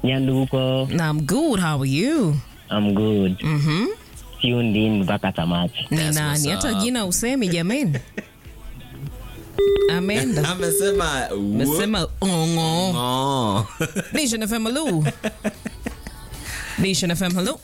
Nyanduko, I'm good. How are you? I'm good. Mhm. Tuned in mpaka tamati. Ni That's nani? what's Hata up. jina usemi jameni. Ameenda. amesema Amesema ongo. Oh. Nation FM hello. Nation FM hello.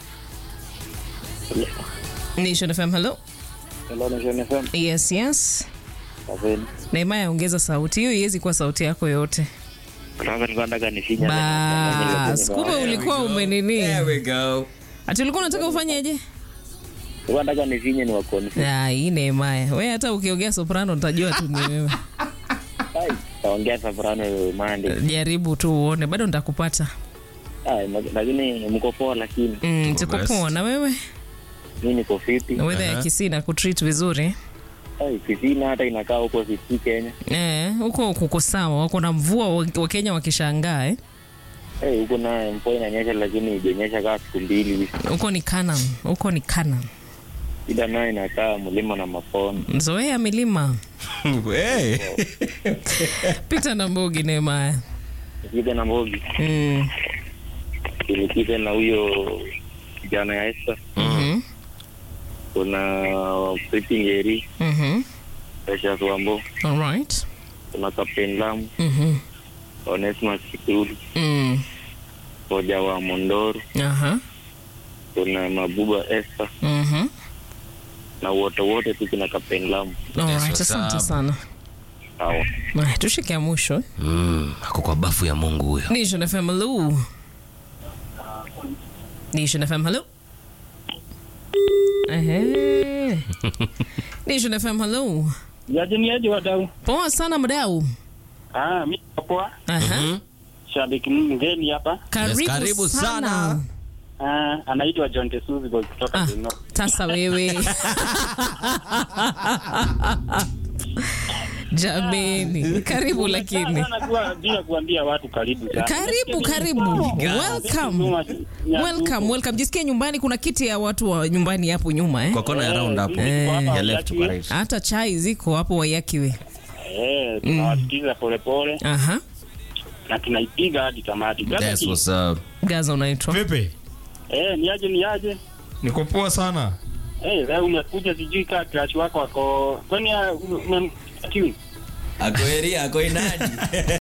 Nation FM hello. Hello, Nation FM. Yes, yes. Kazeni. Neema ongeza sauti. Hiyo iwezi kuwa sauti yako yote. Sasa nilikuwa nataka nifinya. Bas, kumbe ulikuwa umenini. There we go. Ati ulikuwa unataka ufanyeje? Nilikuwa nataka nifinye ni wa confuse. Ah, hii Neema. Wewe hata ukiongea soprano utajua tu ni wewe. Ai, taongea soprano mande. Jaribu tu uone, bado nitakupata. Ai, ma- lakini mko poa lakini Mm, tuko best. poa na wewe? mimi niko fiti. Na weather ya Aha. Kisii na kutreat vizuri. Ai, Kisina hata inakaa huko Kisii Kenya. Eh, huko kuko sawa. Wako na mvua wa wa Kenya wakishangaa eh. Eh, huko na mvua inanyesha lakini ijenyesha kaa siku mbili hivi. Huko ni Canaan. Huko ni Canaan. Ida nayo inakaa mlima na maponi. Zoea milima. Hey. Pita na mbogi Neema. Kipita na Mbogi, Mm. ilipita na huyo kijana ya Esther. Mhm. Kuna Pretty Ngeri, Mhm. Precious Wambo, All right. kuna Captain Lamu, Mhm. Onesmus Kitulu, Mm. Koja wa Mondoro, Aha. kuna Mabuba Esther Mhm. na wote wote tu kuna Captain Lamu. All Yes, right. what's Asante up? sana. Sawa. Haya, tushike ya mwisho. Mm, ako kwa bafu ya Mungu huyo. Nation FM hello. Nation FM hello. Ehe. Nation FM hello. Yaje ni aje wadau? Poa sana mdau. Ah, mimi poa. Aha. Mhm. Shabiki mgeni hapa. Karibu, karibu sana. sana. Ah, anaitwa John Tesuzi boy kutoka Ah, Deno. tasa wewe. Jameni, karibu lakini. Najua bila kuambia watu karibu sana. Karibu, karibu. Welcome. Welcome, welcome. Jisikie nyumbani, kuna kiti ya watu wa nyumbani hapo nyuma eh. Kwa kona ya round hapo. Eh. Ya left kwa right. Hata chai ziko hapo wayakiwe. Eh, tunawasikiza polepole Aha. na tunaipiga hadi tamati. Brother That's King, what's up. Gaza unaitwa. Vipi? Eh, ni aje ni aje? Niko poa sana. Eh, leo umekuja sijui kaa crush wako wako. Kwani ah, ume- ume- King? Ako area, ako inadi.